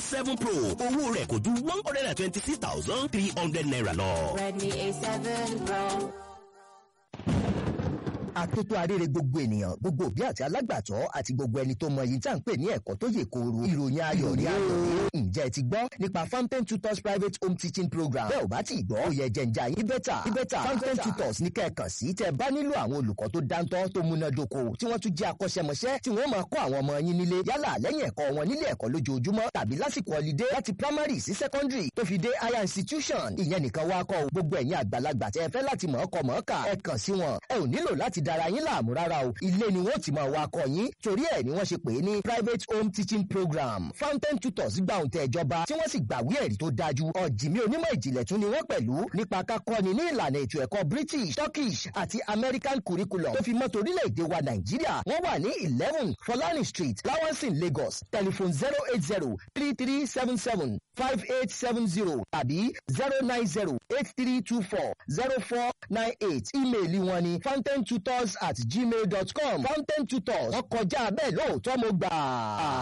seven pro owó rẹ̀ kò ju one hundred and twenty six thousand three hundred naira lọ. Redmi A7 Pro. àtótó arére gbogbo ènìyàn gbogbo òbí àti alágbàtọ́ àti gbogbo ẹni tó mọ èyí tá à ń pè ní ẹ̀kọ́ tó yè kooro ìròyìn ayọ̀ ní ayọ̀ ǹjẹ́ ẹ ti gbọ́ nípa fountain tutors private home teaching program bẹ́ẹ̀ ò bá ti gbọ́ òye jẹ̀ǹjà yín bẹ́tà bẹ́tà fountain tutors ní kẹ́ẹ̀kan sí tẹ́ bá nílò àwọn olùkọ́ tó dáńtọ́ tó múnádóko tí wọ́n tún jẹ́ akọ́ṣẹ́mọṣẹ́ tí wọ́n máa kọ́ àwọn ọmọ yín nílé yálà lẹ́yìn ẹ̀kọ́ wọn nílé ẹ̀kọ́ lójoojúmọ́ tàbí lásìkò holiday láti primary sí secondary tó fi dé higher institution ìyẹn nìkan wá kọ́ gbogbo ẹ̀yin àgbàlagbà tẹ́ ẹ fẹ́ láti mọ̀ ọkọ̀ mọ̀ ọ́kà ẹ kàn sí wọn ẹ ò nílò láti dara yín láàmú rárá o ilé ni wọ́n ti máa wá kọ́ yín torí ẹ̀ ni wọ́n ṣe pè é ní private home teaching program fountain tutors gba òun tẹ ìjọba tí wọ́n sì gbàwé ẹ̀rí tó dájú ọ̀jìnmí onímọ̀ ìjìnlẹ̀ tún ni wọ́n pẹ̀lú nípa kákọ́ni ní ìlànà ètò ẹ̀kọ́ british turkish àti american curriculum tó fi mọ́tò orílẹ̀-èdè wa nàìjíríà wọ́n wà ní eleven folani street lawansin lagos telephone zero eight zero three three seven seven five eight seven zero tàbí zero nine zero eight three two four zero four nine eight ímeèlì wọn ni fountain tutors at gmail dot com fountain tutors wọ́n kọjá bẹ́ẹ̀ lóòótọ́ mo gbà.